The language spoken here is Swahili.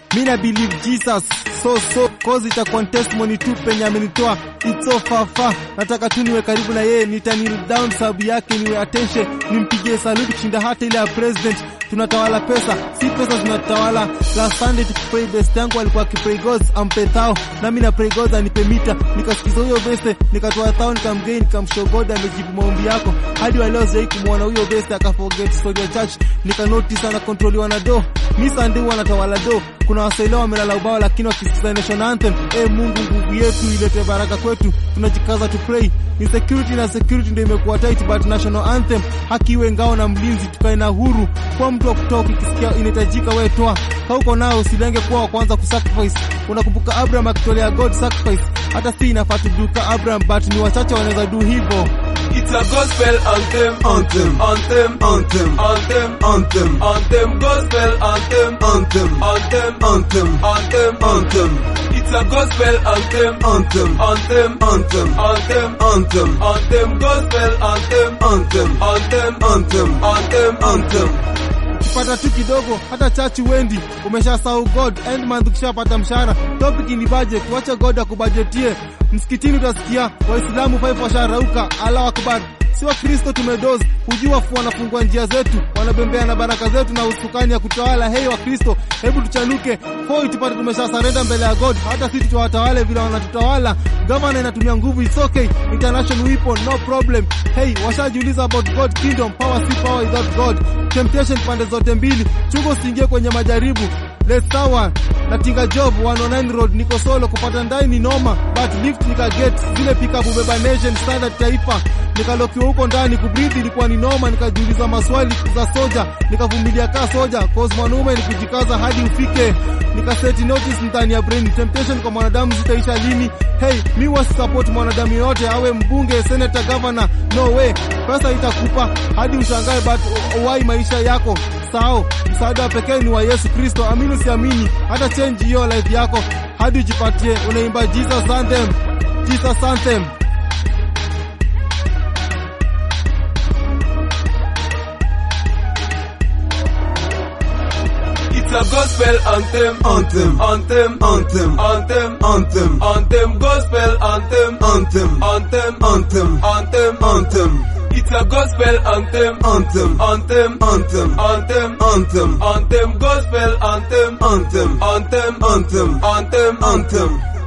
mi na believe Jesus so so cause itakuwa testimony tu penye amenitoa it's so far far. Nataka tu niwe karibu na yeye, nita kneel down sababu yake, niwe attention, nimpigie salute kushinda hata ile ya president. Tunatawala pesa, si pesa zinatawala. Last Sunday tukipray, best yangu alikuwa akipray God ampe thao, nami na pray God anipe mita. Nikasikiza huyo best, nikatoa thao, nikamgain, nikamshow God amejibu maombi yako. Hadi wa leo sijai kumwona huyo best akaforget story ya church, nika notice ana controliwa na do. Mi Sunday huwa natawala do. Kuna wasailao wamelala ubao, lakini wakisikiza nation anthem. Eh, Mungu nguvu yetu ilete baraka kwetu, tunajikaza to pray. Ni security na security ndio imekuwa tight, but national anthem haki iwe ngao na mlinzi, tukae na huru kwa mtu wa kutoa ukisikia inahitajika, wewe toa kauko nao, usilenge kuwa wa kwanza kusacrifice. Unakumbuka Abraham akitolea God sacrifice, hata si inafaa tuduka Abraham, but ni wachache wanaweza do hivyo. It's a gospel anthem, Anthem. anthem, Anthem. anthem, Anthem. anthem, gospel anthem, Anthem. anthem, Anthem. anthem, Anthem. It's a gospel anthem, Anthem. anthem, Anthem. anthem, Anthem. anthem, gospel anthem, Anthem. anthem, Anthem. anthem, Anthem. ukipata tu kidogo, hata chachi wendi, umeshasahau God. End month ukishapata mshahara, topic ni budget, wacha God akubajetie. Msikitini utasikia Waislamu five washarauka, Allah akbar. Si wa Kristo tumedozi, hujui wafu wanafungua njia zetu, wanabembea na baraka zetu na usukani ya kutawala. Hei wa Kristo, hebu tuchanuke foi tupate tumesha surrender mbele ya God, hata sisi tuwatawale vile wanatutawala. Governor inatumia nguvu, it's okay, international weapon, no problem. Hey, washajiuliza about God kingdom, power si power without God. Temptation pande zote mbili, chungo usiingie kwenye majaribu. Let's sawa na tinga job 109 road, niko solo kupata ndai ni noma, but lift nika get zile pickup ubeba nation standard taifa, nikalokiwa huko ndani kubreathe ilikuwa ni noma, nikajiuliza maswali za soja, nikavumilia kaa soja, cause mwanaume ni kujikaza hadi ufike, nikaseti notice ndani ya brain. Temptation kwa mwanadamu zitaisha lini? Hey, mi wasi support mwanadamu yote awe mbunge, senator, governor, no way. Pesa itakupa hadi ushangae, but why maisha yako sao msaada wa pekee ni wa Yesu Kristo. Amini usiamini, hata change hiyo life yako hadi ujipatie. Unaimba Jesus anthem, Jesus anthem. It's a gospel anthem, Anthem. anthem, Anthem. anthem, Anthem. anthem, gospel anthem, Anthem. anthem, Anthem. anthem, Anthem. It's a gospel anthem, Anthem. anthem, Anthem. anthem, Anthem. anthem, gospel anthem, Anthem. anthem, Anthem. anthem, Anthem.